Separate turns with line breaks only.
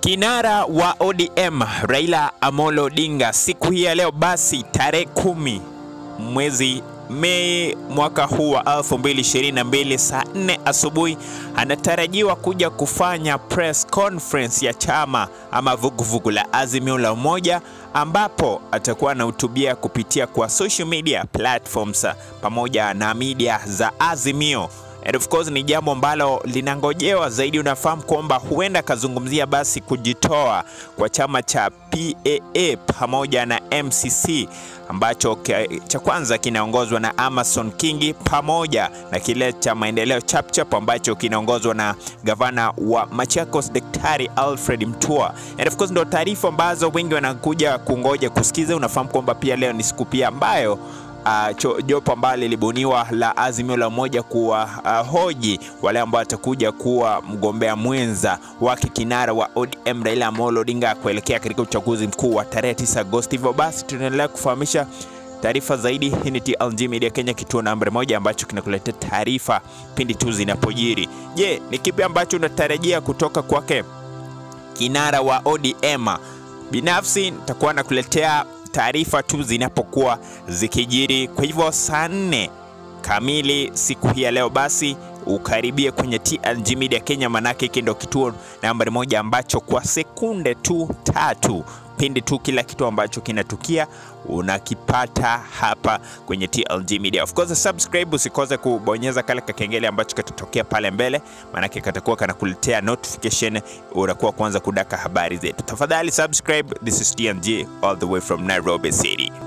Kinara wa ODM Raila Amolo Odinga siku hii ya leo basi tarehe kumi mwezi Mei mwaka huu wa 2022 saa 4 asubuhi anatarajiwa kuja kufanya press conference ya chama ama vuguvugu la Azimio la Umoja ambapo atakuwa anahutubia kupitia kwa social media platforms pamoja na media za Azimio. And of course ni jambo ambalo linangojewa zaidi. Unafahamu kwamba huenda akazungumzia basi kujitoa kwa chama cha PAA pamoja na MCC ambacho cha kwanza kinaongozwa na Amason Kingi pamoja na kile cha maendeleo Chapchap ambacho kinaongozwa na gavana wa Machakos Daktari Alfred Mutua. And of course ndo taarifa ambazo wengi wanakuja kungoja kusikiza. Unafahamu kwamba pia leo ni siku pia ambayo Uh, jopo ambalo lilibuniwa la Azimio la Umoja kuwa uh, hoji wale ambao watakuja kuwa mgombea mwenza wake kinara wa ODM Raila Amolo Odinga kuelekea katika uchaguzi mkuu wa tarehe 9 Agosti. Hivyo basi tunaendelea kufahamisha taarifa zaidi. Hii ni TLG Media Kenya, kituo namba moja ambacho kinakuletea taarifa pindi tu zinapojiri. Je, ni kipi ambacho unatarajia kutoka kwake kinara wa ODM? Binafsi nitakuwa nakuletea taarifa tu zinapokuwa zikijiri. Kwa hivyo saa nne kamili siku hii ya leo, basi ukaribie kwenye TLG Media Kenya, manake hiki ndio kituo nambari moja ambacho kwa sekunde tu tatu pindi tu kila kitu ambacho kinatukia unakipata hapa kwenye TLG Media. Of course, subscribe, usikose kubonyeza kale kakengele ambacho katatokea pale mbele, maanake katakuwa kanakuletea notification, unakuwa kwanza kudaka habari zetu. Tafadhali subscribe. This is TLG all the way from Nairobi City.